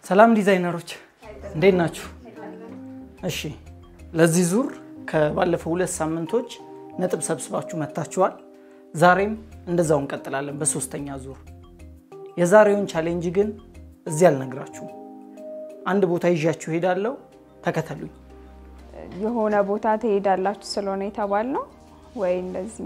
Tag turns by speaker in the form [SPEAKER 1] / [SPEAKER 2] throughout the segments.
[SPEAKER 1] ሰላም ዲዛይነሮች እንዴት ናችሁ? እሺ ለዚህ ዙር ከባለፈው ሁለት ሳምንቶች ነጥብ ሰብስባችሁ መጥታችኋል። ዛሬም እንደዛው እንቀጥላለን በሶስተኛ ዙር። የዛሬውን ቻሌንጅ ግን እዚህ አልነግራችሁም። አንድ ቦታ ይዣችሁ ሄዳለሁ። ተከተሉኝ።
[SPEAKER 2] የሆነ ቦታ ትሄዳላችሁ ስለሆነ የተባልነው ወይ እንደዚህ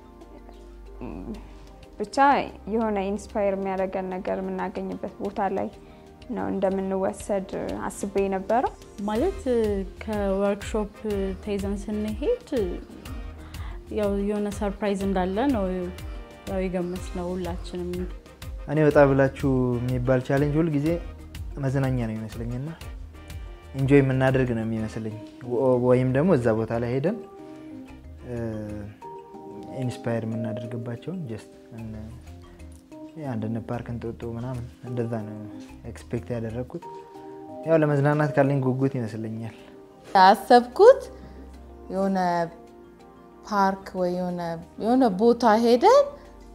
[SPEAKER 2] ብቻ የሆነ ኢንስፓየር የሚያደርገን ነገር የምናገኝበት ቦታ ላይ ነው እንደምንወሰድ አስቤ ነበረው።
[SPEAKER 3] ማለት ከወርክሾፕ ተይዘን ስንሄድ ያው የሆነ ሰርፕራይዝ እንዳለ ነው ያው የገመት ነው ሁላችንም።
[SPEAKER 4] እኔ ወጣ ብላችሁ የሚባል ቻሌንጅ ሁል ጊዜ መዝናኛ ነው ይመስለኝና ኢንጆይ የምናደርግ ነው የሚመስለኝ። ወይም ደግሞ እዛ ቦታ ላይ ሄደን ኢንስፓየር የምናደርግባቸውን ጀስት አንድነት ፓርክ እንጦጦ ምናምን እንደዛ ነው ኤክስፔክት ያደረግኩት። ያው ለመዝናናት ካለኝ ጉጉት ይመስለኛል።
[SPEAKER 5] ያሰብኩት የሆነ ፓርክ ወይ የሆነ ቦታ ሄደን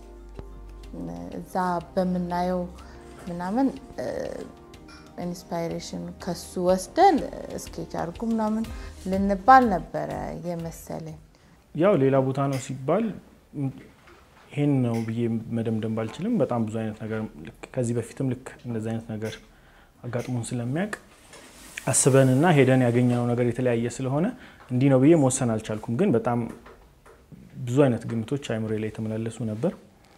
[SPEAKER 5] እዛ በምናየው ምናምን ኢንስፓይሬሽን ከሱ ወስደን ስኬች አድርጉ ምናምን ልንባል ነበረ የመሰለኝ።
[SPEAKER 6] ያው ሌላ ቦታ ነው ሲባል ይሄን ነው ብዬ መደምደም ባልችልም በጣም ብዙ አይነት ነገር ከዚህ በፊትም ልክ እንደዚህ አይነት ነገር አጋጥሞን ስለሚያውቅ አስበንና ሄደን ያገኘነው ነገር የተለያየ ስለሆነ እንዲህ ነው ብዬ መወሰን አልቻልኩም። ግን በጣም ብዙ አይነት ግምቶች አይምሮ ላይ የተመላለሱ ነበር።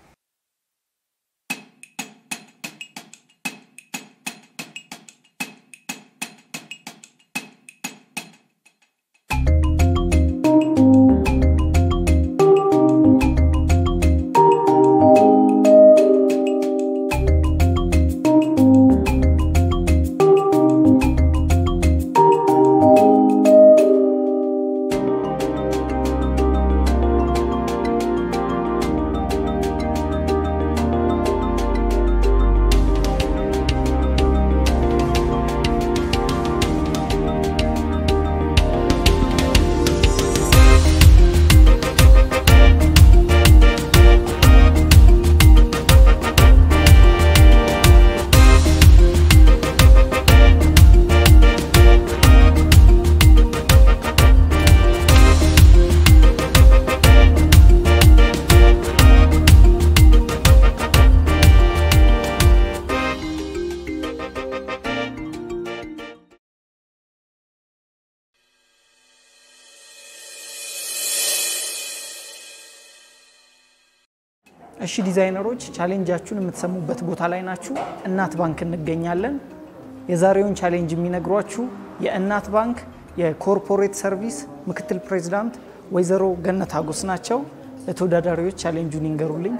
[SPEAKER 1] እሺ ዲዛይነሮች ቻሌንጃችሁን የምትሰሙበት ቦታ ላይ ናችሁ። እናት ባንክ እንገኛለን። የዛሬውን ቻሌንጅ የሚነግሯችሁ የእናት ባንክ የኮርፖሬት ሰርቪስ ምክትል ፕሬዚዳንት ወይዘሮ ገነት አጎስ ናቸው። ለተወዳዳሪዎች ቻሌንጁን ይንገሩልኝ።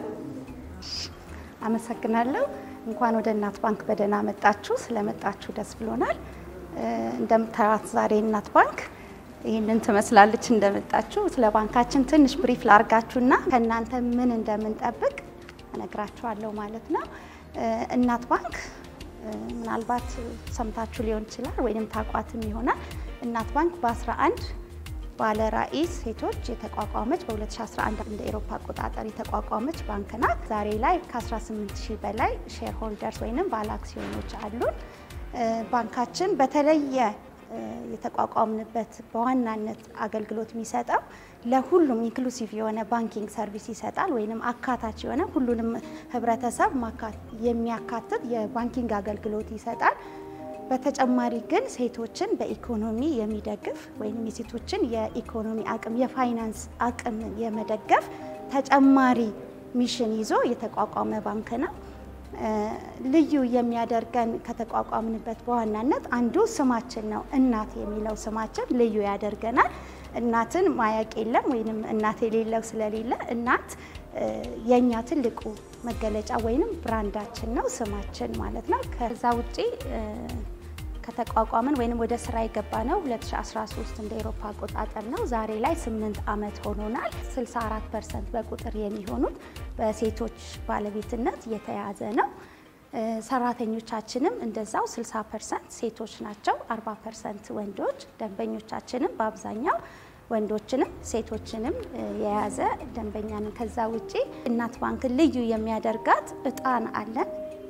[SPEAKER 7] አመሰግናለሁ። እንኳን ወደ እናት ባንክ በደህና መጣችሁ። ስለመጣችሁ ደስ ብሎናል። እንደምታዩት ዛሬ እናት ባንክ ይህንን ትመስላለች። እንደመጣችሁ ስለ ባንካችን ትንሽ ብሪፍ ላርጋችሁና ከእናንተ ምን እንደምንጠብቅ እነግራችኋለሁ ማለት ነው። እናት ባንክ ምናልባት ሰምታችሁ ሊሆን ይችላል ወይም ታቋትም ይሆናል። እናት ባንክ በ11 ባለ ራዕይ ሴቶች የተቋቋመች በ2011 እንደ ኤሮፓ አቆጣጠር የተቋቋመች ባንክ ናት። ዛሬ ላይ ከ18 ሺህ በላይ ሼር ሆልደርስ ወይም ባለ አክሲዮኖች አሉን። ባንካችን በተለየ የተቋቋምንበት በዋናነት አገልግሎት የሚሰጠው ለሁሉም ኢንክሉሲቭ የሆነ ባንኪንግ ሰርቪስ ይሰጣል፣ ወይም አካታች የሆነ ሁሉንም ህብረተሰብ የሚያካትት የባንኪንግ አገልግሎት ይሰጣል። በተጨማሪ ግን ሴቶችን በኢኮኖሚ የሚደግፍ ወይም የሴቶችን የኢኮኖሚ አቅም የፋይናንስ አቅም የመደገፍ ተጨማሪ ሚሽን ይዞ የተቋቋመ ባንክ ነው። ልዩ የሚያደርገን ከተቋቋምንበት በዋናነት አንዱ ስማችን ነው። እናት የሚለው ስማችን ልዩ ያደርገናል። እናትን ማያቅ የለም ወይም እናት የሌለው ስለሌለ እናት የእኛ ትልቁ መገለጫ ወይም ብራንዳችን ነው፣ ስማችን ማለት ነው። ከዛ ውጪ ከተቋቋምን ወይም ወደ ስራ የገባ ነው 2013 እንደ ኤሮፓ አቆጣጠር ነው። ዛሬ ላይ 8 ዓመት ሆኖናል። 64 ፐርሰንት በቁጥር የሚሆኑት በሴቶች ባለቤትነት የተያዘ ነው። ሰራተኞቻችንም እንደዛው 60 ፐርሰንት ሴቶች ናቸው፣ 40 ፐርሰንት ወንዶች። ደንበኞቻችንም በአብዛኛው ወንዶችንም ሴቶችንም የያዘ ደንበኛ ነን። ከዛ ውጪ እናት ባንክን ልዩ የሚያደርጋት እጣን አለን።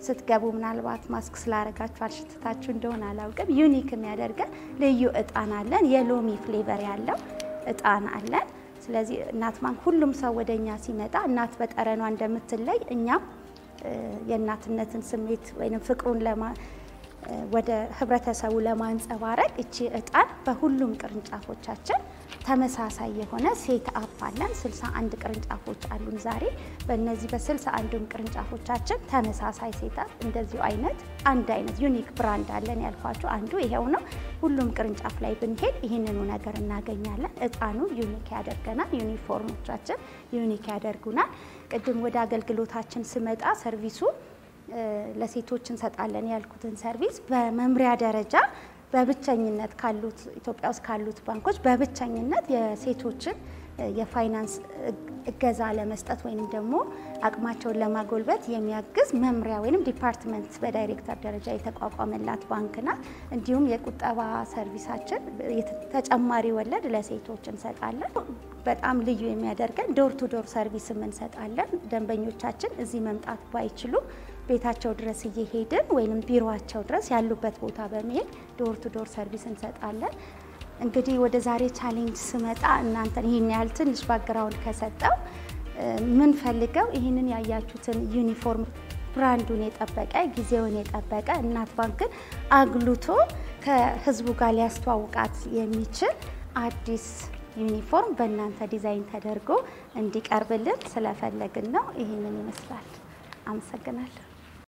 [SPEAKER 7] ስትገቡ ምናልባት ማስክ ስላደረጋችሁ አልሽትታችሁ እንደሆነ አላውቅም። ዩኒክ የሚያደርገን ልዩ እጣን አለን። የሎሚ ፍሌቨር ያለው እጣን አለን። ስለዚህ እናት ባንክ ሁሉም ሰው ወደ እኛ ሲመጣ እናት በጠረኗ እንደምትለይ እኛም የእናትነትን ስሜት ወይም ፍቅሩን ለማ ወደ ህብረተሰቡ ለማንጸባረቅ እቺ እጣን በሁሉም ቅርንጫፎቻችን ተመሳሳይ የሆነ ሴት አፕ አለን። 61 ቅርንጫፎች አሉን ዛሬ። በእነዚህ በ61ዱም ቅርንጫፎቻችን ተመሳሳይ ሴት አፕ እንደዚሁ አይነት አንድ አይነት ዩኒክ ብራንድ አለን ያልኳቸው አንዱ ይሄው ነው። ሁሉም ቅርንጫፍ ላይ ብንሄድ ይህንኑ ነገር እናገኛለን። እጣኑ ዩኒክ ያደርገናል። ዩኒፎርሞቻችን ዩኒክ ያደርጉናል። ቅድም ወደ አገልግሎታችን ስመጣ ሰርቪሱ ለሴቶች እንሰጣለን ያልኩትን ሰርቪስ በመምሪያ ደረጃ በብቸኝነት ካሉት ኢትዮጵያ ውስጥ ካሉት ባንኮች በብቸኝነት የሴቶችን የፋይናንስ እገዛ ለመስጠት ወይም ደግሞ አቅማቸውን ለማጎልበት የሚያግዝ መምሪያ ወይም ዲፓርትመንት በዳይሬክተር ደረጃ የተቋቋመላት ባንክ ናት። እንዲሁም የቁጠባ ሰርቪሳችን ተጨማሪ ወለድ ለሴቶች እንሰጣለን። በጣም ልዩ የሚያደርገን ዶር ቱ ዶር ሰርቪስም እንሰጣለን። ደንበኞቻችን እዚህ መምጣት ባይችሉ ቤታቸው ድረስ እየሄድን ወይም ቢሮቸው ድረስ ያሉበት ቦታ በመሄድ ዶር ቱ ዶር ሰርቪስ እንሰጣለን። እንግዲህ ወደ ዛሬ ቻሌንጅ ስመጣ እናንተን ይህን ያህል ትንሽ ባግራውንድ ከሰጠው ምን ፈልገው ይህንን ያያችሁትን ዩኒፎርም ብራንዱን የጠበቀ ጊዜውን የጠበቀ እናት ባንክን አግሉቶ ከሕዝቡ ጋር ሊያስተዋውቃት የሚችል አዲስ ዩኒፎርም በእናንተ ዲዛይን ተደርጎ እንዲቀርብልን ስለፈለግን ነው። ይህንን ይመስላል። አመሰግናለሁ።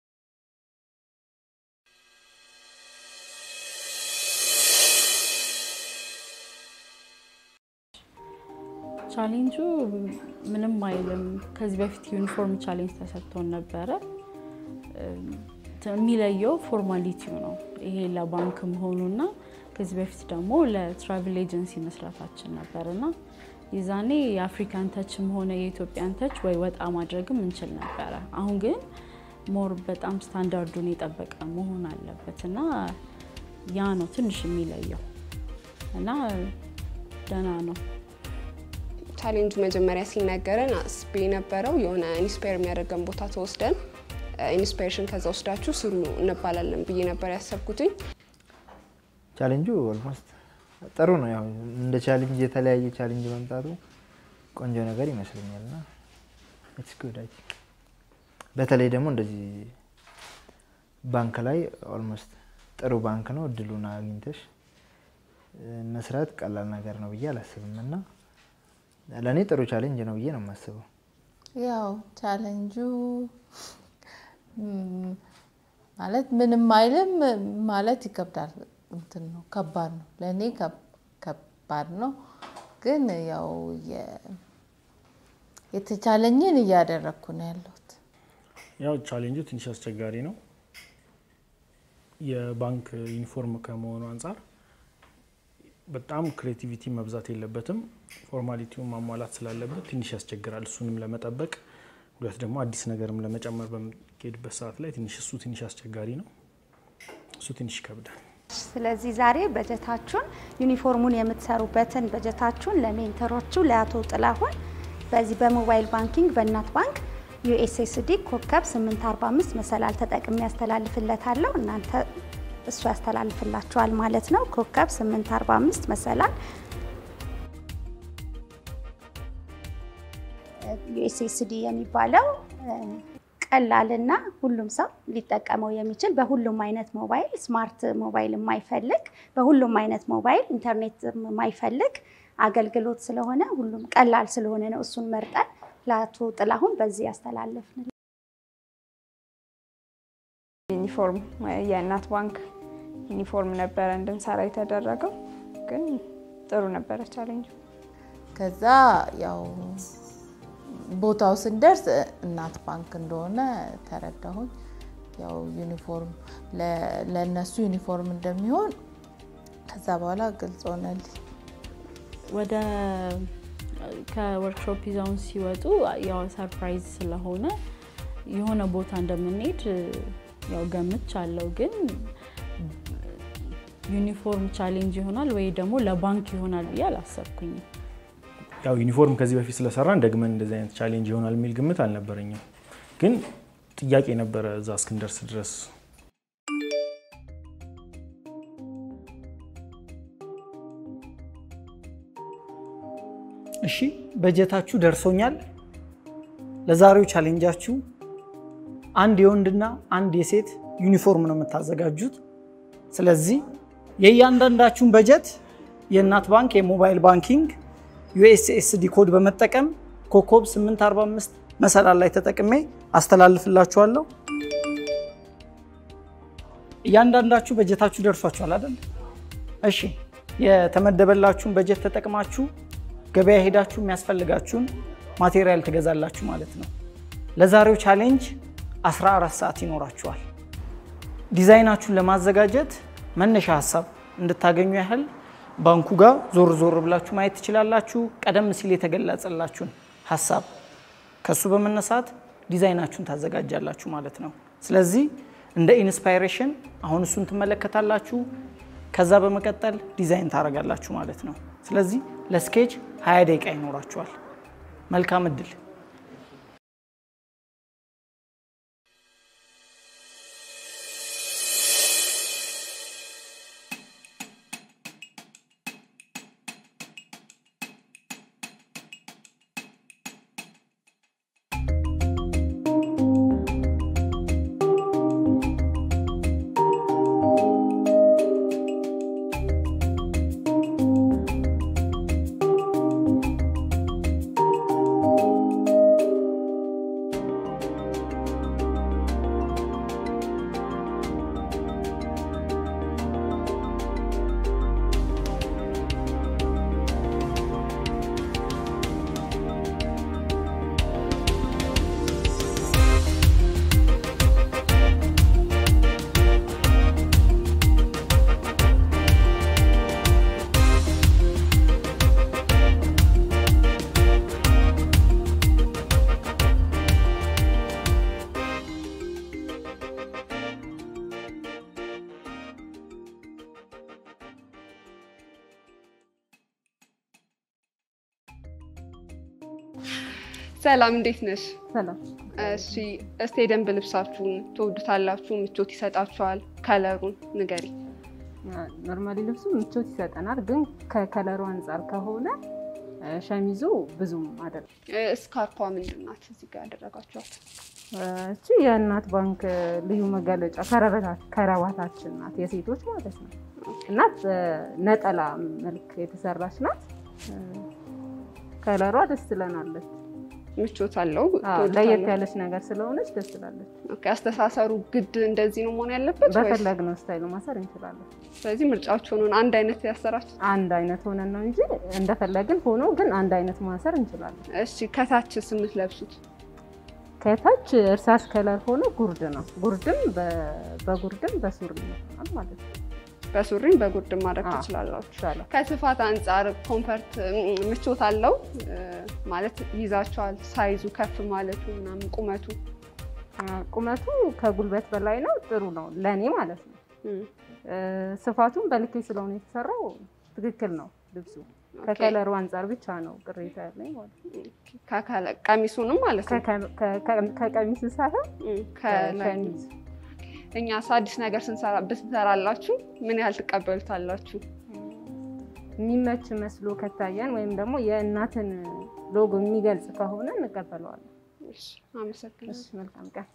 [SPEAKER 3] ቻሌንጁ ምንም አይልም። ከዚህ በፊት ዩኒፎርም ቻሌንጅ ተሰጥቶን ነበረ። የሚለየው ፎርማሊቲው ነው። ይሄ ለባንክ መሆኑና ከዚህ በፊት ደግሞ ለትራቭል ኤጀንሲ መስራታችን ነበር እና የዛኔ የአፍሪካን ተችም ሆነ የኢትዮጵያን ተች ወይ ወጣ ማድረግም እንችል ነበረ። አሁን ግን ሞር በጣም ስታንዳርዱን የጠበቀ መሆን አለበት እና ያ ነው ትንሽ የሚለየው እና ደህና ነው።
[SPEAKER 8] ቻሌንጁ መጀመሪያ ሲነገረን አስቤ የነበረው የሆነ ኢንስፓየር የሚያደርገን ቦታ ተወስደን ኢንስፓይሬሽን ከዛ ወስዳችሁ ስሩ እንባላለን ብዬ ነበር ያሰብኩትኝ።
[SPEAKER 4] ቻሌንጁ ኦልሞስት ጥሩ ነው። ያው እንደ ቻሌንጅ የተለያየ ቻሌንጅ መምጣቱ ቆንጆ ነገር ይመስለኛል እና ኢትስ ጉድ አይ ቲንክ በተለይ ደግሞ እንደዚህ ባንክ ላይ ኦልሞስት ጥሩ ባንክ ነው። እድሉን አግኝተሽ መስራት ቀላል ነገር ነው ብዬ አላስብም እና ለእኔ ጥሩ ቻሌንጅ ነው ብዬ ነው የማስበው።
[SPEAKER 5] ያው ቻሌንጁ ማለት ምንም አይልም ማለት ይከብዳል። እንትን ነው ከባድ ነው ለእኔ ከባድ ነው። ግን ያው የተቻለኝን እያደረግኩ ነው ያለሁት።
[SPEAKER 6] ያው ቻሌንጁ ትንሽ አስቸጋሪ ነው። የባንክ ዩኒፎርም ከመሆኑ አንጻር በጣም ክሬቲቪቲ መብዛት የለበትም። ፎርማሊቲውን ማሟላት ስላለበት ትንሽ ያስቸግራል። እሱንም ለመጠበቅ ሁለት ደግሞ አዲስ ነገርም ለመጨመር በሚሄድበት ሰዓት ላይ ትንሽ እሱ ትንሽ አስቸጋሪ ነው። እሱ ትንሽ ይከብዳል።
[SPEAKER 7] ስለዚህ ዛሬ በጀታችሁን ዩኒፎርሙን የምትሰሩበትን በጀታችሁን ለሜንተሮቹ ለአቶ ጥላሁን በዚህ በሞባይል ባንኪንግ በእናት ባንክ ዩኤስኤስዲ ኮከብ 845 መሰላል ተጠቅሜ ያስተላልፍለታለሁ። እናንተ እሱ ያስተላልፍላችኋል ማለት ነው። ኮከብ 845 መሰላል ዩኤስኤስዲ የሚባለው ቀላልና ሁሉም ሰው ሊጠቀመው የሚችል በሁሉም አይነት ሞባይል ስማርት ሞባይል የማይፈልግ በሁሉም አይነት ሞባይል ኢንተርኔት የማይፈልግ አገልግሎት ስለሆነ ሁሉም ቀላል ስለሆነ ነው እሱን መርጠን ለአቶ ጥላሁን በዚህ ያስተላለፍን።
[SPEAKER 2] ዩኒፎርም የእናት ባንክ ዩኒፎርም ነበረ እንድንሰራ የተደረገው፣ ግን ጥሩ ነበረ ቻሌንጅ።
[SPEAKER 5] ከዛ ያው ቦታው ስንደርስ እናት ባንክ እንደሆነ ተረዳሁኝ። ያው ዩኒፎርም ለእነሱ ዩኒፎርም እንደሚሆን ከዛ በኋላ ግልጽ ሆነልኝ።
[SPEAKER 3] ወደ ከወርክሾፕ ይዘውን ሲወጡ ያው ሰርፕራይዝ ስለሆነ የሆነ ቦታ እንደምንሄድ ያው ገምቻለሁ። ግን ዩኒፎርም ቻሌንጅ ይሆናል ወይ ደግሞ ለባንክ ይሆናል ብዬ አላሰብኩኝም።
[SPEAKER 6] ያው ዩኒፎርም ከዚህ በፊት ስለሰራን ደግመን እንደዚህ አይነት ቻሌንጅ ይሆናል የሚል ግምት አልነበረኝም። ግን ጥያቄ ነበረ እዛ እስክንደርስ ድረስ።
[SPEAKER 1] እሺ በጀታችሁ ደርሶኛል። ለዛሬው ቻሌንጃችሁ አንድ የወንድና አንድ የሴት ዩኒፎርም ነው የምታዘጋጁት። ስለዚህ የእያንዳንዳችሁን በጀት የእናት ባንክ የሞባይል ባንኪንግ ዩኤስኤስዲ ኮድ በመጠቀም ኮከብ 845 መሰላል ላይ ተጠቅሜ አስተላልፍላችኋለሁ። እያንዳንዳችሁ በጀታችሁ ደርሷችኋል አይደል? እሺ የተመደበላችሁን በጀት ተጠቅማችሁ ገበያ ሄዳችሁ የሚያስፈልጋችሁን ማቴሪያል ትገዛላችሁ ማለት ነው። ለዛሬው ቻሌንጅ 14 ሰዓት ይኖራችኋል። ዲዛይናችሁን ለማዘጋጀት መነሻ ሀሳብ እንድታገኙ ያህል ባንኩ ጋር ዞር ዞር ብላችሁ ማየት ትችላላችሁ። ቀደም ሲል የተገለጸላችሁን ሀሳብ ከሱ በመነሳት ዲዛይናችሁን ታዘጋጃላችሁ ማለት ነው። ስለዚህ እንደ ኢንስፓይሬሽን አሁን እሱን ትመለከታላችሁ። ከዛ በመቀጠል ዲዛይን ታደርጋላችሁ ማለት ነው። ስለዚህ ለስኬች 20 ደቂቃ ይኖራችኋል። መልካም እድል።
[SPEAKER 8] ሰላም እንዴት ነሽ?
[SPEAKER 9] ሰላም።
[SPEAKER 8] እሺ እስቲ የደንብ ልብሳችሁን ትወዱታላችሁ? ምቾት ይሰጣችኋል? ከለሩን ንገሪ።
[SPEAKER 9] ኖርማሊ ልብሱ ምቾት ይሰጠናል፣ ግን ከከለሩ አንጻር ከሆነ ሸሚዙ ብዙም አይደለም።
[SPEAKER 8] ስካርፓ ምንድን ናት እዚህ ጋር ያደረጋችኋት?
[SPEAKER 9] እቺ የእናት ባንክ ልዩ መገለጫ ከረባታችን ናት፣ የሴቶች ማለት ነው። እና ነጠላ መልክ የተሰራች ናት። ከለሯ ደስ ትለናለች።
[SPEAKER 8] ምቾት አለው።
[SPEAKER 9] ለየት ያለች ነገር ስለሆነች ደስ ትላለች።
[SPEAKER 8] ኦኬ፣ አስተሳሰሩ ግድ እንደዚህ ነው መሆን ያለበት ወይስ?
[SPEAKER 9] በፈለግነው ስታይል ማሰር እንችላለን።
[SPEAKER 8] ስለዚህ ምርጫችሁን አንድ አይነት ያሰራችሁ?
[SPEAKER 9] አንድ አይነት ሆነን ነው እንጂ እንደፈለግን ሆኖ ግን አንድ አይነት ማሰር እንችላለን።
[SPEAKER 8] እሺ፣ ከታች የምትለብሱት
[SPEAKER 9] ከታች እርሳስ ከለር ሆኖ ጉርድ ነው። ጉርድም በጉርድም በሱሪ ይሆናል ማለት ነው።
[SPEAKER 8] በሱሪም በጉርድም ማድረግ ትችላላችሁ።
[SPEAKER 9] ይቻላል።
[SPEAKER 8] ከስፋት አንጻር ኮምፈርት ምቾት አለው ማለት ይዛችኋል። ሳይዙ ከፍ ማለቱ ምናምን ቁመቱ
[SPEAKER 9] ቁመቱ ከጉልበት በላይ ነው። ጥሩ ነው ለእኔ ማለት ነው። ስፋቱም በልኬ ስለሆነ የተሰራው ትክክል ነው። ልብሱ ከከለሩ አንጻር ብቻ ነው ቅሬታ ያለኝ ማለት ነው።
[SPEAKER 8] ቀሚሱንም ማለት ነው
[SPEAKER 9] ከቀሚሱ ሳይሆን
[SPEAKER 8] ከሸሚዝ እኛ አዲስ ነገር ስንሰራ ብትሰራላችሁ ምን ያህል ትቀበሉታላችሁ?
[SPEAKER 9] የሚመች መስሎ ከታየን ወይም ደግሞ የእናትን ሎጎ የሚገልጽ ከሆነ እንቀበለዋለን።
[SPEAKER 8] አመሰግናለሁ።
[SPEAKER 9] መልካም ቀን።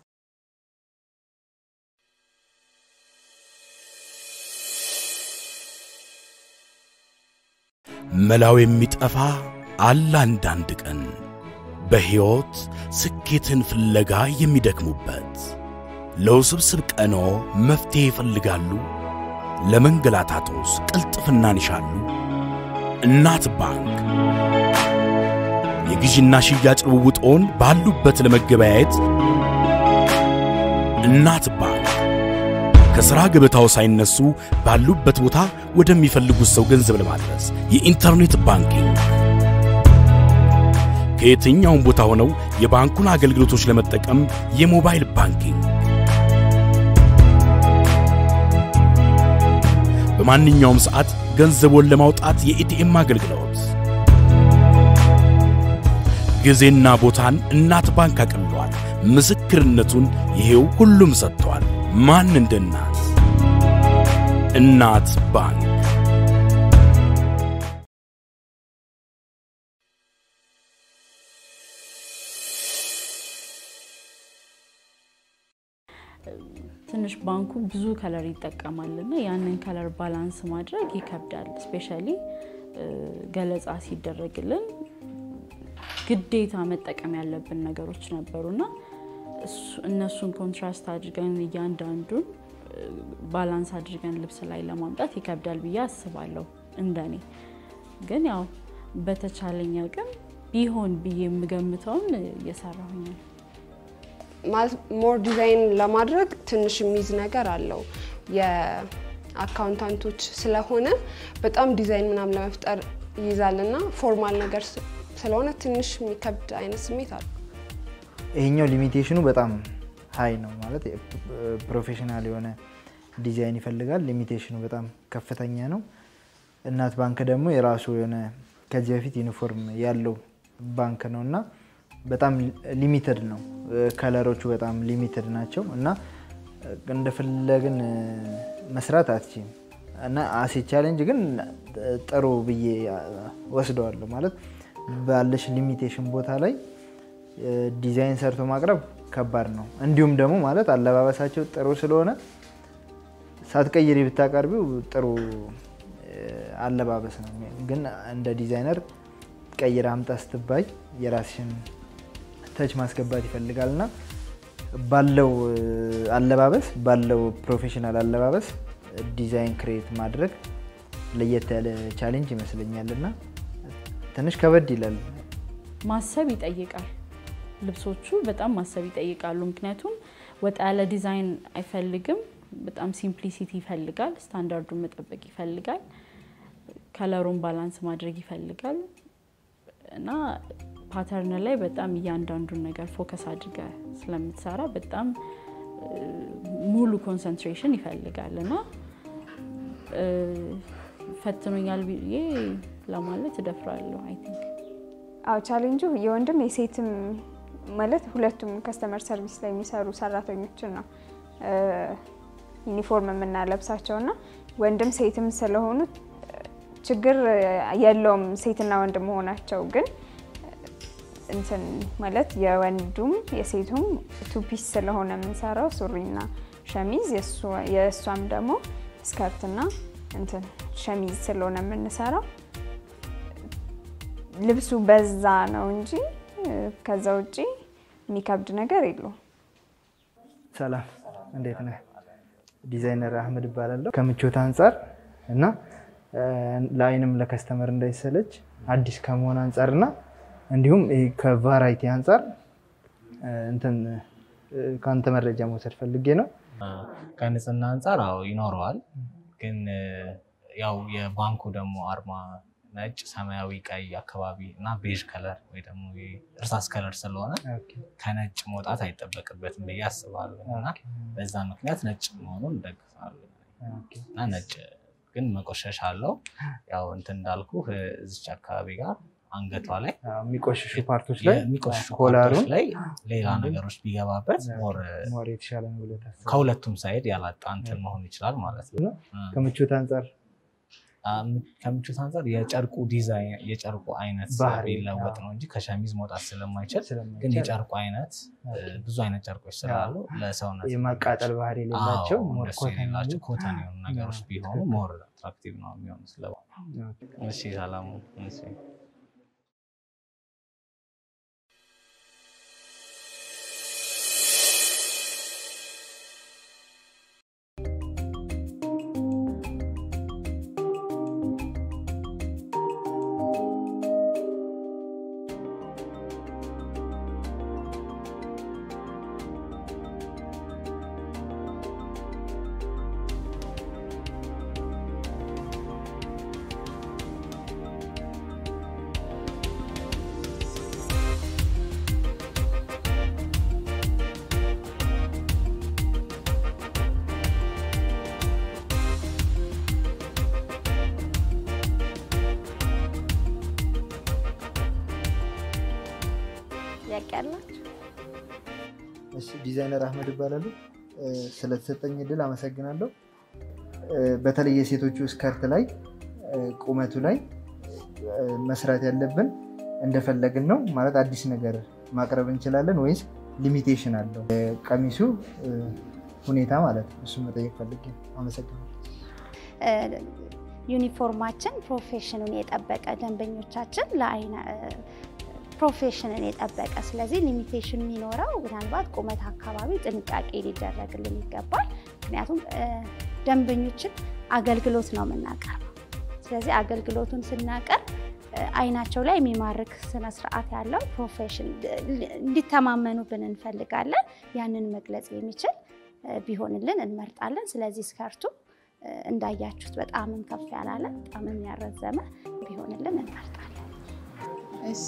[SPEAKER 10] መላው የሚጠፋ አለ አንዳንድ ቀን በሕይወት ስኬትን ፍለጋ የሚደክሙበት ለውስብስብ ቀኖ መፍትሄ ይፈልጋሉ። ለመንገላታቶስ ቅልጥፍናን ይሻሉ። እናት ባንክ የግዢና ሽያጭ ልውውጥዎን ባሉበት ለመገበያየት እናት ባንክ ከሥራ ገበታው ሳይነሱ ባሉበት ቦታ ወደሚፈልጉት ሰው ገንዘብ ለማድረስ የኢንተርኔት ባንኪንግ ከየትኛውም ቦታ ሆነው የባንኩን አገልግሎቶች ለመጠቀም የሞባይል ባንኪንግ በማንኛውም ሰዓት ገንዘቦን ለማውጣት የኤቲኤም አገልግሎት ጊዜና ቦታን እናት ባንክ አቅልሏል። ምስክርነቱን ይሄው ሁሉም ሰጥቷል። ማን እንደ እናት እናት ባንክ
[SPEAKER 3] ትንሽ ባንኩ ብዙ ከለር ይጠቀማል እና ያንን ከለር ባላንስ ማድረግ ይከብዳል። ስፔሻሊ ገለጻ ሲደረግልን ግዴታ መጠቀም ያለብን ነገሮች ነበሩና እነሱን ኮንትራስት አድርገን እያንዳንዱን ባላንስ አድርገን ልብስ ላይ ለማምጣት ይከብዳል ብዬ አስባለሁ። እንደኔ ግን ያው በተቻለኝ አቅም ቢሆን ብዬ የምገምተውን እየሰራሁኝ ነው።
[SPEAKER 8] ማለት ሞር ዲዛይን ለማድረግ ትንሽ የሚይዝ ነገር አለው። የአካውንታንቶች ስለሆነ በጣም ዲዛይን ምናምን ለመፍጠር ይይዛል እና ፎርማል ነገር ስለሆነ ትንሽ የሚከብድ አይነት ስሜት አለ።
[SPEAKER 4] ይሄኛው ሊሚቴሽኑ በጣም ሀይ ነው ማለት ፕሮፌሽናል የሆነ ዲዛይን ይፈልጋል። ሊሚቴሽኑ በጣም ከፍተኛ ነው። እናት ባንክ ደግሞ የራሱ የሆነ ከዚህ በፊት ዩኒፎርም ያለው ባንክ ነው እና በጣም ሊሚትድ ነው። ከለሮቹ በጣም ሊሚትድ ናቸው እና እንደፈለግን መስራት አትችም እና አሴ ቻሌንጅ ግን ጥሩ ብዬ ወስደዋለሁ። ማለት ባለሽ ሊሚቴሽን ቦታ ላይ ዲዛይን ሰርቶ ማቅረብ ከባድ ነው። እንዲሁም ደግሞ ማለት አለባበሳቸው ጥሩ ስለሆነ ሳትቀይሪ ብታቀርቢው ጥሩ አለባበስ ነው። ግን እንደ ዲዛይነር ቀይር አምጣ ስትባይ የራስሽን ተች ማስገባት ይፈልጋል እና ባለው አለባበስ ባለው ፕሮፌሽናል አለባበስ ዲዛይን ክሬት ማድረግ ለየት ያለ ቻሌንጅ ይመስለኛል እና ትንሽ ከበድ ይላል።
[SPEAKER 3] ማሰብ ይጠይቃል። ልብሶቹ በጣም ማሰብ ይጠይቃሉ። ምክንያቱም ወጣ ያለ ዲዛይን አይፈልግም። በጣም ሲምፕሊሲቲ ይፈልጋል። ስታንዳርዱን መጠበቅ ይፈልጋል። ከለሩን ባላንስ ማድረግ ይፈልጋል እና ፓተርን ላይ በጣም እያንዳንዱን ነገር ፎከስ አድርገ ስለምትሰራ በጣም ሙሉ ኮንሰንትሬሽን ይፈልጋል እና ፈትኖኛል ብዬ ለማለት እደፍራለሁ። አይ ቲንክ
[SPEAKER 2] አዎ ቻሌንጁ የወንድም የሴትም ማለት ሁለቱም ከስተመር ሰርቪስ ላይ የሚሰሩ ሰራተኞችን ነው ዩኒፎርም የምናለብሳቸው እና ወንድም ሴትም ስለሆኑ ችግር የለውም ሴትና ወንድ መሆናቸው ግን እንትን ማለት የወንዱም የሴቱም ቱፒስ ስለሆነ የምንሰራው ሱሪና ሸሚዝ የእሷም ደግሞ ስከርትና እንትን ሸሚዝ ስለሆነ የምንሰራው ልብሱ በዛ ነው እንጂ ከዛ ውጭ የሚከብድ ነገር የለውም።
[SPEAKER 4] ሰላም፣ እንዴት ነህ? ዲዛይነር አህመድ እባላለሁ። ከምቾት አንጻር እና ለአይንም ለከስተመር እንዳይሰለች አዲስ ከመሆን አንጻር እና እንዲሁም ከቫራይቲ አንጻር እንትን ከአንተ መረጃ መውሰድ ፈልጌ ነው።
[SPEAKER 11] ከንጽህና አንጻር አዎ ይኖረዋል። ግን ያው የባንኩ ደግሞ አርማ ነጭ፣ ሰማያዊ፣ ቀይ አካባቢ እና ቤዥ ከለር ወይ ደግሞ እርሳስ ከለር ስለሆነ ከነጭ መውጣት አይጠበቅበትም ብዬ አስባለሁ እና በዛ ምክንያት ነጭ መሆኑን እንደግፋለሁ እና ነጭ ግን መቆሸሽ አለው። ያው እንትን እንዳልኩ እዚች አካባቢ ጋር አንገቷ ላይ
[SPEAKER 4] የሚቆሽሹ ፓርቶች ላይ
[SPEAKER 11] የሚቆሽሹ
[SPEAKER 4] ኮላሩን
[SPEAKER 11] ፓርቶች ላይ ሌላ ነገሮች ቢገባበት ሞር
[SPEAKER 4] ሞር የተሻለ ነው ብለህ ታስባለህ?
[SPEAKER 11] ከሁለቱም ሳይድ ያላጣ እንትን መሆን ይችላል ማለት ነው።
[SPEAKER 4] ከምቾት አንጻር
[SPEAKER 11] ከምቾት አንጻር የጨርቁ ዲዛይን የጨርቁ አይነት
[SPEAKER 4] ባህሪ፣
[SPEAKER 11] ቢለወጥ
[SPEAKER 4] አዎ።
[SPEAKER 11] ነው እንጂ ከሸሚዝ መውጣት ስለማይችል
[SPEAKER 4] ስለማይችል፣
[SPEAKER 11] ግን የጨርቁ አይነት ብዙ አይነት ጨርቆች ስላሉ ለሰውነት
[SPEAKER 4] የማቃጠል ባህሪ የሌላቸው
[SPEAKER 11] አዎ፣
[SPEAKER 4] ሞር
[SPEAKER 11] እነሱ
[SPEAKER 4] ኮተን
[SPEAKER 11] የሌላቸው
[SPEAKER 4] ያሉት።
[SPEAKER 11] ኮተን የሆኑ ነገሮች
[SPEAKER 4] አዎ፣
[SPEAKER 11] ቢሆኑ
[SPEAKER 4] ትክክል።
[SPEAKER 11] ሞር አትራክቲቭ ነው የሚሆኑ ስለ እሺ ሰላሙ እሺ
[SPEAKER 7] ጥያቄ አላችሁ?
[SPEAKER 4] እሺ ዲዛይነር አህመድ እባላለሁ። እ፣ ስለተሰጠኝ እድል አመሰግናለሁ። እ፣ በተለይ የሴቶቹ ስከርት ላይ እ፣ ቁመቱ ላይ እ፣ መስራት ያለብን እንደፈለግን ነው ማለት አዲስ ነገር ማቅረብ እንችላለን ወይስ ሊሚቴሽን አለው ቀሚሱ እ፣ ሁኔታ ማለት ነው። እሱ መጠየቅ ፈልጌ ነው። አመሰግናለሁ።
[SPEAKER 7] እ፣ ዩኒፎርማችን ፕሮፌሽኑን የጠበቀ ደንበኞቻችን ለአይነ እ፣ ፕሮፌሽንን የጠበቀ ስለዚህ ሊሚቴሽን የሚኖረው ምናልባት ቁመት አካባቢ ጥንቃቄ ሊደረግልን ይገባል። ምክንያቱም እ፣ ደንበኞችን አገልግሎት ነው የምናቀርበው። ስለዚህ አገልግሎቱን ስናቀርብ እ፣ አይናቸው ላይ የሚማርክ ስነስርዓት ያለው ፕሮፌሽን እንዲተማመኑብን እንፈልጋለን። ያንን መግለጽ የሚችል እ፣ ቢሆንልን እንመርጣለን። ስለዚህ ስከርቱ እ፣ እንዳያችሁት በጣምም ከፍ ያላለ በጣምም ያረዘመ ቢሆንልን እንመርጣለን።
[SPEAKER 5] እሺ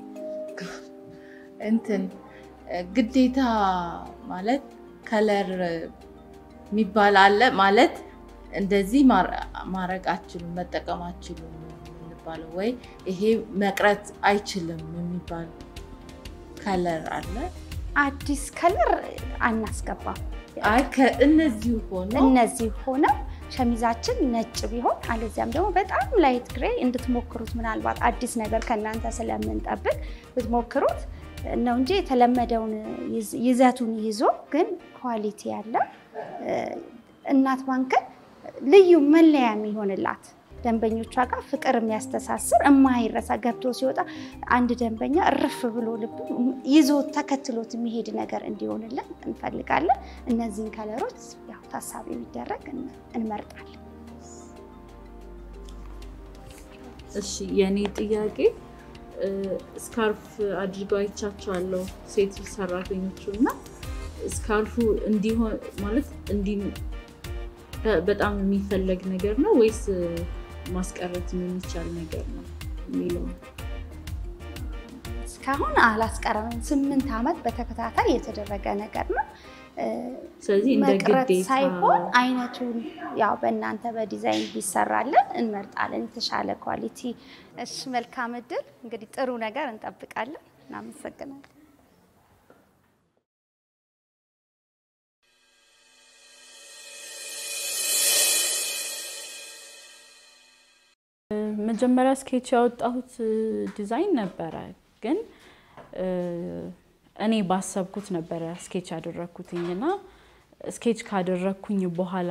[SPEAKER 5] እንትን ግዴታ ማለት ከለር የሚባል አለ ማለት እንደዚህ ማድረግ አችሉም መጠቀም አችሉም የሚባለው ወይ ይሄ መቅረት አይችልም የሚባል ከለር አለ።
[SPEAKER 7] አዲስ ከለር አናስገባም።
[SPEAKER 5] አይ ከእነዚሁ ሆኖ
[SPEAKER 7] እነዚህ ሆነው ሸሚዛችን ነጭ ቢሆን አለዚያም ደግሞ በጣም ላይት ግሬ እንድትሞክሩት ምናልባት አዲስ ነገር ከእናንተ ስለምንጠብቅ ብትሞክሩት ነው እንጂ የተለመደውን ይዝ- ይዘቱን ይዞ ግን ኳሊቲ ያለው እ፣ እናት ባንክን ልዩ መለያ የሚሆንላት ደንበኞቿ ጋር ፍቅር የሚያስተሳስር የማይረሳ ገብቶ ሲወጣ አንድ ደንበኛ እርፍ ብሎ ልቡ ይዞ ተከትሎት የሚሄድ ነገር እንዲሆንልን እንፈልጋለን። እነዚህን ከለሮች ያው ታሳቢ የሚደረግ እን- እንመርጣለን።
[SPEAKER 3] እሺ የኔ ጥያቄ እ፣ ስካርፍ አድርገው አይቻቸዋለሁ ሴት ሰራተኞቹ እና ስካርፉ እንዲሆን ማለት እንዲ በ- በጣም የሚፈለግ ነገር ነው ወይስ እ፣ ማስቀረት የሚቻል ነገር ነው የሚለው
[SPEAKER 7] እስካሁን አላስቀረንም። ስምንት ዓመት በተከታታይ የተደረገ ነገር ነው። እ፣
[SPEAKER 3] ስለዚህ እንደ
[SPEAKER 7] መቅረት
[SPEAKER 3] ግዴታ-
[SPEAKER 7] ሳይሆን አይነቱን ያው በእናንተ በዲዛይን ቢሰራለን እንመርጣለን፣ የተሻለ ኳሊቲ። እሺ፣ መልካም እድል። እንግዲህ ጥሩ ነገር እንጠብቃለን። እናመሰግናለን።
[SPEAKER 3] መጀመሪያ ስኬች ያወጣሁት እ፣ ዲዛይን ነበረ ግን እ፣ እኔ ባሰብኩት ነበረ ስኬች ያደረግኩትኝ እና ስኬች ካደረግኩኝ በኋላ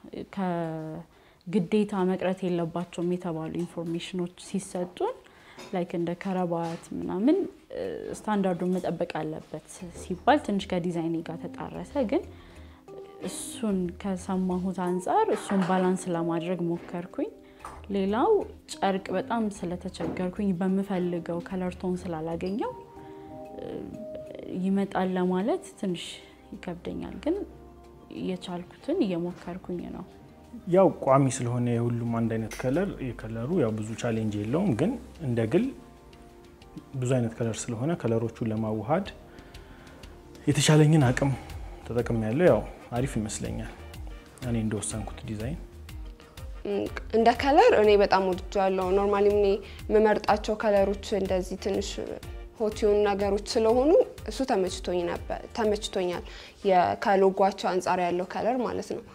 [SPEAKER 3] ከግዴታ መቅረት የለባቸውም የተባሉ ኢንፎርሜሽኖች ሲሰጡን ላይክ እንደ ከረባት ምናምን እ፣ ስታንዳርዱን መጠበቅ አለበት ሲባል ትንሽ ከዲዛይኔ ጋር ተጣረሰ ግን እሱን ከሰማሁት አንጻር እሱን ባላንስ ለማድረግ ሞከርኩኝ። ሌላው ጨርቅ በጣም ስለተቸገርኩኝ በምፈልገው ከለር ቶን ስላላገኘው እ፣ ይመጣል ለማለት ትንሽ ይከብደኛል፣ ግን የቻልኩትን እየሞከርኩኝ ነው።
[SPEAKER 6] ያው ቋሚ ስለሆነ የሁሉም አንድ አይነት ከለር የከለሩ ያው ብዙ ቻሌንጅ የለውም። ግን እንደ ግል ብዙ አይነት ከለር ስለሆነ ከለሮቹን ለማዋሃድ የተቻለኝን አቅም ተጠቅም ያለው ያው አሪፍ ይመስለኛል። እኔ እንደወሰንኩት ዲዛይን
[SPEAKER 8] እም፣ እንደ ከለር እኔ በጣም ወድጃለሁ። ኖርማሊ እኔ የምመርጣቸው ከለሮች እንደዚህ ትንሽ ሆት የሆኑ ነገሮች ስለሆኑ እሱ ተመችቶኝ ነበር ተመችቶኛል። የ- ከሎጓቸው አንጻር ያለው ከለር ማለት ነው።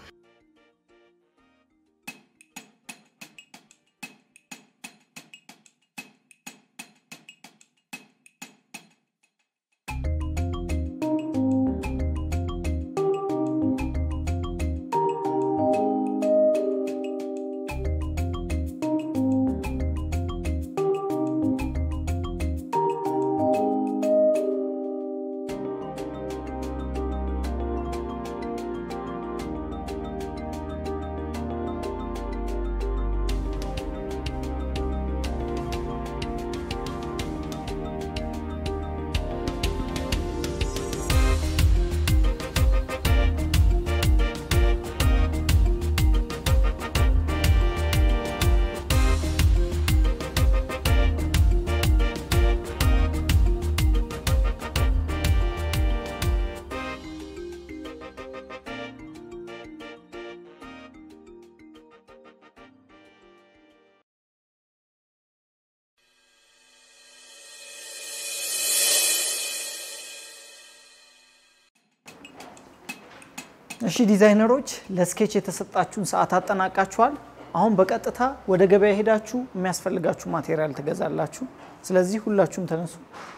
[SPEAKER 1] እሺ ዲዛይነሮች ለስኬች የተሰጣችሁን ሰዓት አጠናቃችኋል። አሁን በቀጥታ ወደ ገበያ ሄዳችሁ የሚያስፈልጋችሁ ማቴሪያል ትገዛላችሁ። ስለዚህ ሁላችሁም ተነሱ።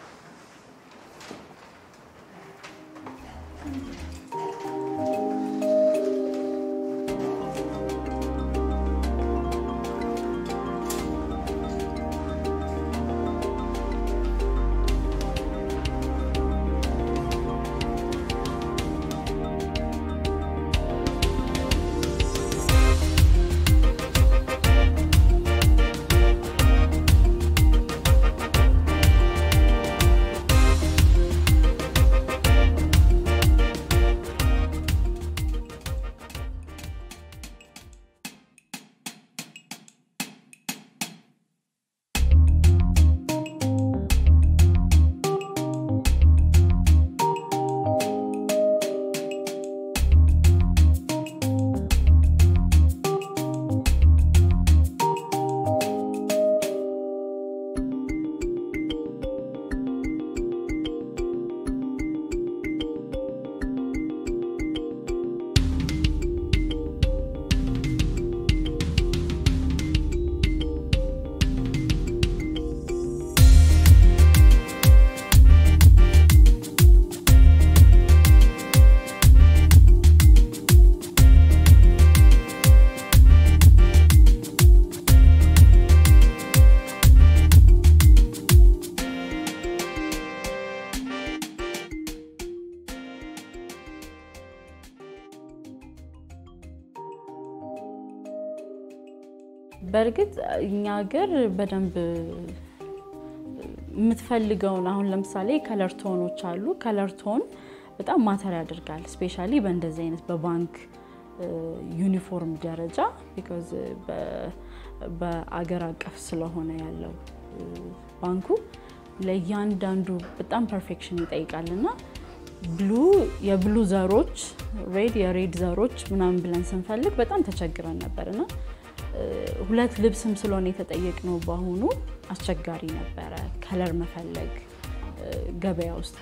[SPEAKER 3] በእርግጥ እኛ ሀገር በደንብ የምትፈልገውን አሁን ለምሳሌ ከለር ቶኖች አሉ። ከለር ቶን በጣም ማተር ያደርጋል። ስፔሻሊ በእንደዚህ አይነት በባንክ ዩኒፎርም ደረጃ ቢኮዝ በአገር አቀፍ ስለሆነ ያለው ባንኩ ለእያንዳንዱ በጣም ፐርፌክሽን ይጠይቃል እና ብሉ የብሉ ዘሮች ሬድ የሬድ ዘሮች ምናምን ብለን ስንፈልግ በጣም ተቸግረን ነበር እና ሁለት ልብስም ስለሆነ የተጠየቅነው በአሁኑ አስቸጋሪ ነበረ ከለር መፈለግ ገበያ ውስጥ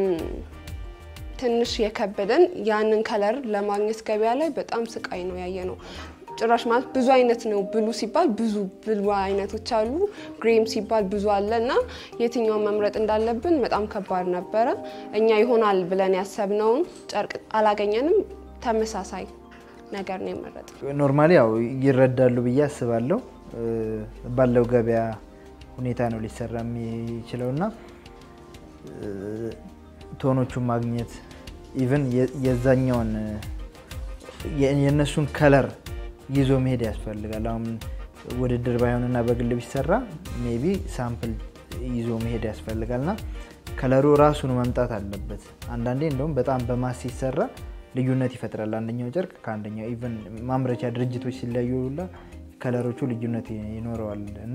[SPEAKER 8] ትንሽ የከበደን ያንን ከለር ለማግኘት ገበያ ላይ በጣም ስቃይ ነው ያየ ነው። ጭራሽ ማለት ብዙ አይነት ነው። ብሉ ሲባል ብዙ ብሉ አይነቶች አሉ። ግሬም ሲባል ብዙ አለ እና የትኛውን መምረጥ እንዳለብን በጣም ከባድ ነበረ። እኛ ይሆናል ብለን ያሰብነውን ጨርቅ አላገኘንም። ተመሳሳይ ነገር ነው የመረጥ
[SPEAKER 4] ኖርማሊ ያው ይረዳሉ ብዬ አስባለሁ። ባለው ገበያ ሁኔታ ነው ሊሰራ የሚችለው እና ቶኖቹን ማግኘት ኢቨን የዛኛውን የእነሱን ከለር ይዞ መሄድ ያስፈልጋል። አሁን ውድድር ባይሆንና በግል ቢሰራ ሜቢ ሳምፕል ይዞ መሄድ ያስፈልጋል እና ከለሩ ራሱን መምጣት አለበት። አንዳንዴ እንደውም በጣም በማስ ሲሰራ ልዩነት ይፈጥራል። አንደኛው ጨርቅ ከአንደኛው ኢቨን ማምረቻ ድርጅቶች ሲለያዩ ሁላ ከለሮቹ ልዩነት ይኖረዋል እና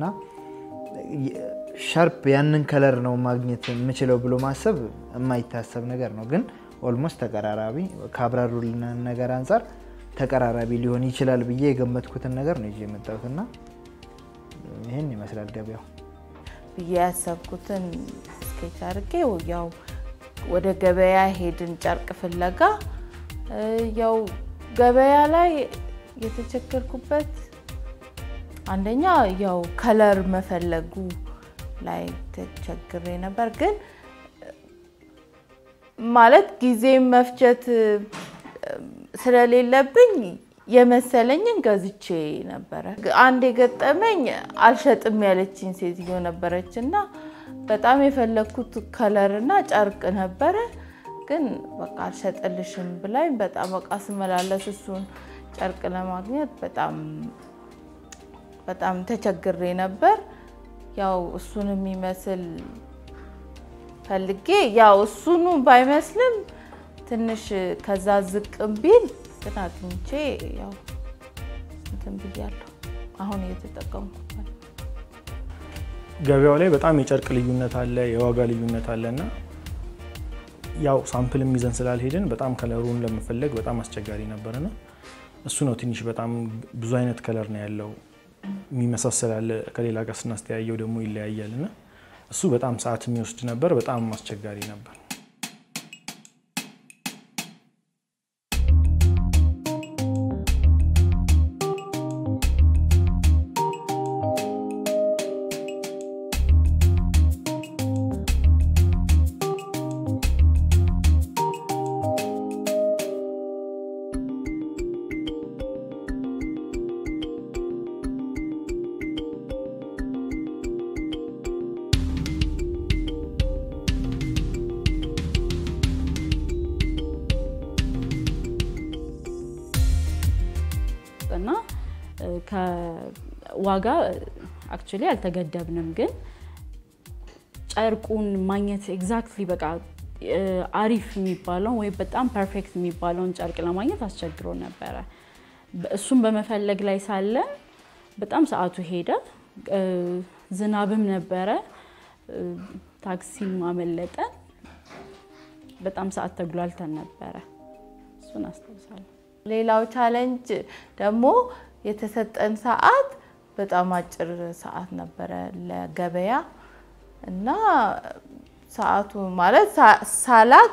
[SPEAKER 4] ሻርፕ ያንን ከለር ነው ማግኘት የምችለው ብሎ ማሰብ የማይታሰብ ነገር ነው። ግን ኦልሞስት ተቀራራቢ ከአብራሩልን ነገር አንጻር ተቀራራቢ ሊሆን ይችላል ብዬ የገመትኩትን ነገር ነው ይዤ የመጣሁት እና ይህን ይመስላል ገበያው
[SPEAKER 5] ብዬ ያሰብኩትን ስኬች አድርጌ ያው ወደ ገበያ ሄድን ጨርቅ ፍለጋ። ያው ገበያ ላይ የተቸገርኩበት አንደኛ ያው ከለር መፈለጉ ላይ ተቸግሬ ነበር። ግን ማለት ጊዜ መፍጀት ስለሌለብኝ የመሰለኝን ገዝቼ ነበረ። አንድ የገጠመኝ አልሸጥም ያለችኝ ሴትዮ ነበረች እና በጣም የፈለግኩት ከለር እና ጨርቅ ነበረ። ግን በቃ አልሸጥልሽም ብላኝ በጣም በቃ ስመላለስ እሱን ጨርቅ ለማግኘት በጣም በጣም ተቸግሬ ነበር። ያው እሱን የሚመስል ፈልጌ ያው እሱኑ ባይመስልም ትንሽ ከዛ ዝቅም ቢል ግን አግኝቼ ያው እንትን ብያለሁ። አሁን እየተጠቀምኩበት
[SPEAKER 6] ገበያው ላይ በጣም የጨርቅ ልዩነት አለ፣ የዋጋ ልዩነት አለ እና ያው ሳምፕልም ይዘን ስላልሄድን በጣም ከለሩን ለመፈለግ በጣም አስቸጋሪ ነበርና እሱ ነው ትንሽ በጣም ብዙ አይነት ከለር ነው ያለው የሚመሳሰል አለ ከሌላ ጋር ስናስተያየው ደግሞ ይለያያል እና እሱ በጣም ሰዓት የሚወስድ ነበር። በጣም አስቸጋሪ ነበር።
[SPEAKER 3] ከዋጋ አክቹሊ አልተገደብንም፣ ግን ጨርቁን ማግኘት ኤግዛክትሊ በቃ እ፣ አሪፍ የሚባለውን ወይም በጣም ፐርፌክት የሚባለውን ጨርቅ ለማግኘት አስቸግሮ ነበረ። በ- እሱን በመፈለግ ላይ ሳለን በጣም ሰዓቱ ሄደ። እ፣ ዝናብም ነበረ፣ እ፣ ታክሲም አመለጠን። በጣም ሰዓት ተጉላልተን ነበረ። እሱን አስታውሳለሁ።
[SPEAKER 5] ሌላው ቻሌንጅ ደግሞ የተሰጠን ሰዓት በጣም አጭር ሰዓት ነበረ ለገበያ እና ሰዓቱ ማለት ሳ- ሳላቅ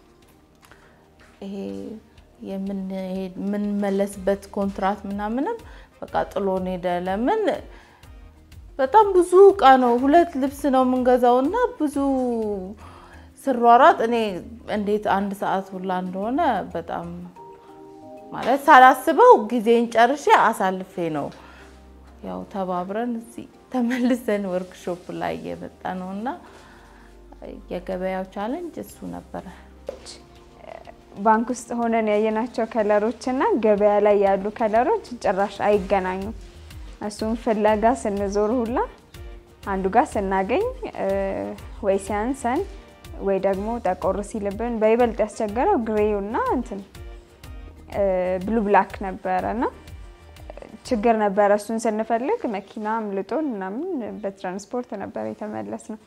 [SPEAKER 5] ይሄ የምንሄድ- የምንመለስበት ኮንትራት ምናምንም በቃ ጥሎን ሄደ። ለምን በጣም ብዙ እቃ ነው፣ ሁለት ልብስ ነው የምንገዛው እና ብዙ ስሯሯጥ እኔ እንዴት አንድ ሰዓት ሁላ እንደሆነ በጣም ማለት ሳላስበው ጊዜን ጨርሼ አሳልፌ ነው ያው ተባብረን እዚህ ተመልሰን ወርክሾፕ ላይ እየመጣ ነው እና የገበያው ቻለንጅ እሱ ነበረ።
[SPEAKER 2] ባንክ ውስጥ ሆነን ያየናቸው ከለሮች እና ገበያ ላይ ያሉ ከለሮች ጭራሽ አይገናኙም። እሱም ፍለጋ ስንዞር ሁላ አንዱ ጋር ስናገኝ እ፣ ወይ ሲያንሰን ወይ ደግሞ ጠቆር ሲልብን በይበልጥ ያስቸገረው ግሬው እና እንትን ብሉ ብላክ ነበረ እና ችግር ነበረ። እሱን ስንፈልግ መኪና አምልጦን ምናምን በትራንስፖርት ነበር የተመለስ ነው።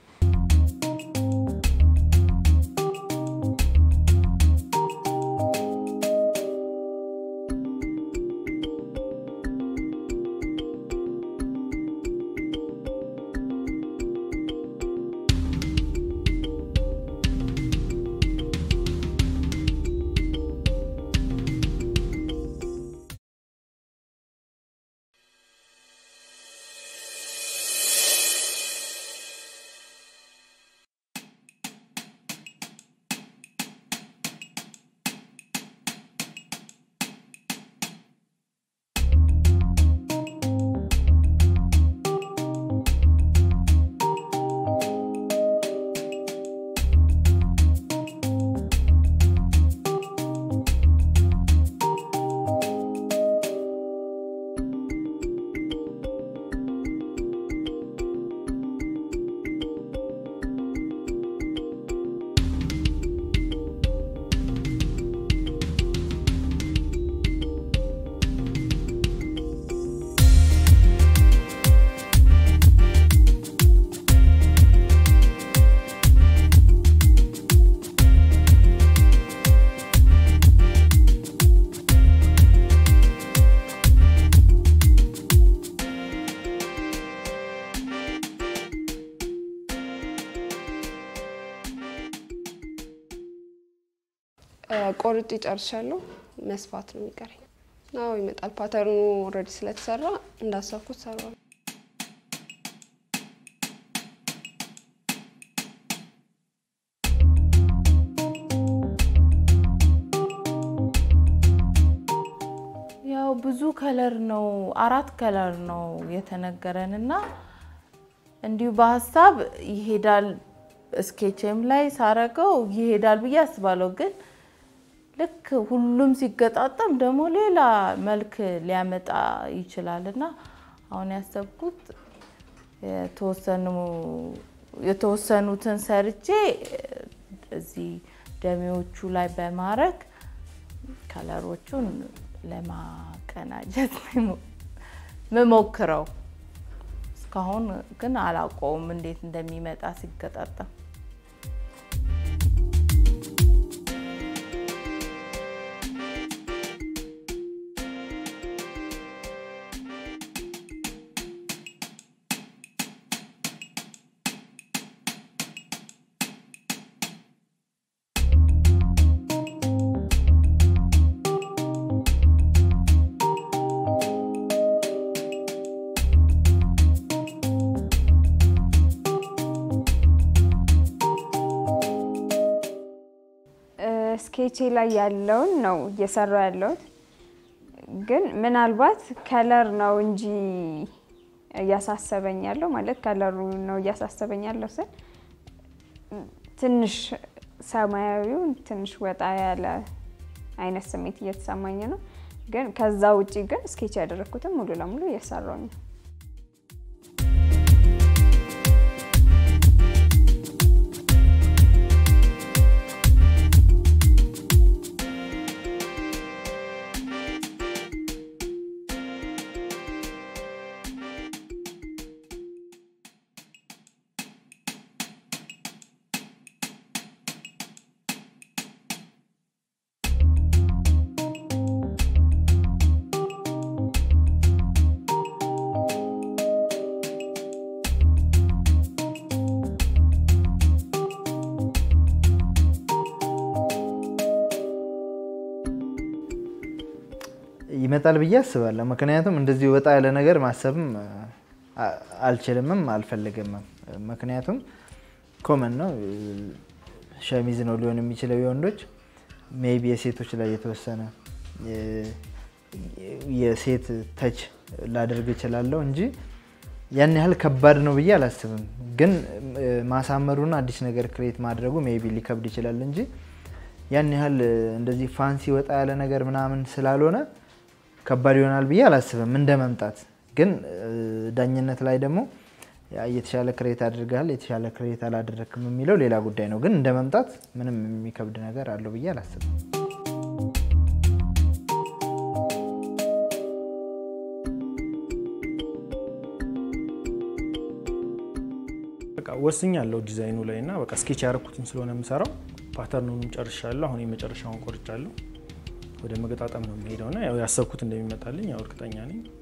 [SPEAKER 8] ቆርጬ ጨርሻለሁ። መስፋት ነው የሚቀረኝ። አዎ ይመጣል። ፓተርኑ ኦልሬዲ ስለተሰራ እንዳሰብኩት ሰራዋል።
[SPEAKER 5] ያው ብዙ ከለር ነው፣ አራት ከለር ነው የተነገረን እና እንዲሁ በሀሳብ ይሄዳል ስኬችም ላይ ሳረገው ይሄዳል ብዬ አስባለሁ። ግን ልክ ሁሉም ሲገጣጠም ደግሞ ሌላ መልክ ሊያመጣ ይችላል እና አሁን ያሰብኩት የተወሰኑ የተወሰኑትን ሰርቼ እዚህ ደሜዎቹ ላይ በማድረግ ከለሮቹን ለማቀናጀት ምሞክረው። እስካሁን ግን አላውቀውም እንዴት እንደሚመጣ ሲገጣጠም።
[SPEAKER 2] ስኬቼ ላይ ያለውን ነው እየሰራው ያለሁት። ግን ምናልባት ከለር ነው እንጂ እያሳሰበኝ ያለው ማለት ከለሩ ነው እያሳሰበኝ ያለው ስል ትንሽ ሰማያዊውን ትንሽ ወጣ ያለ አይነት ስሜት እየተሰማኝ ነው። ግን ከዛ ውጪ ግን ስኬች ያደረግኩትን ሙሉ ለሙሉ እየሰራሁኝ ነው።
[SPEAKER 4] ይመጣል ብዬ አስባለሁ። ምክንያቱም እንደዚህ ወጣ ያለ ነገር ማሰብም አ- አልችልምም አልፈልግምም። ምክንያቱም ኮመን ነው፣ ሸሚዝ ነው ሊሆን የሚችለው የወንዶች ሜይቢ የሴቶች ላይ የተወሰነ የ- የሴት ተች ላደርግ እችላለሁ እንጂ ያን ያህል ከባድ ነው ብዬ አላስብም። ግን እ፣ ማሳመሩና አዲስ ነገር ክሬት ማድረጉ ሜይቢ ሊከብድ ይችላል እንጂ ያን ያህል እ፣ እንደዚህ ፋንሲ ወጣ ያለ ነገር ምናምን ስላልሆነ ከባድ ይሆናል ብዬ አላስብም እንደ መምጣት። ግን እ፣ ዳኝነት ላይ ደግሞ ያ የተሻለ ክሬት አድርገሃል የተሻለ ክሬት አላደረክም የሚለው ሌላ ጉዳይ ነው። ግን እንደ መምጣት ምንም የሚከብድ ነገር አለው ብዬ አላስብም።
[SPEAKER 6] በቃ ወስኛለሁ ዲዛይኑ ላይ እና በቃ ስኬች ያደረኩትን ስለሆነ የምሰራው ፓተርኑንም ጨርሻለሁ። አሁን የመጨረሻውን ቆርጫለሁ። ወደ መገጣጠም ነው የሚሄደው እና ያው ያሰብኩት እንደሚመጣልኝ ያው እርግጠኛ ነኝ።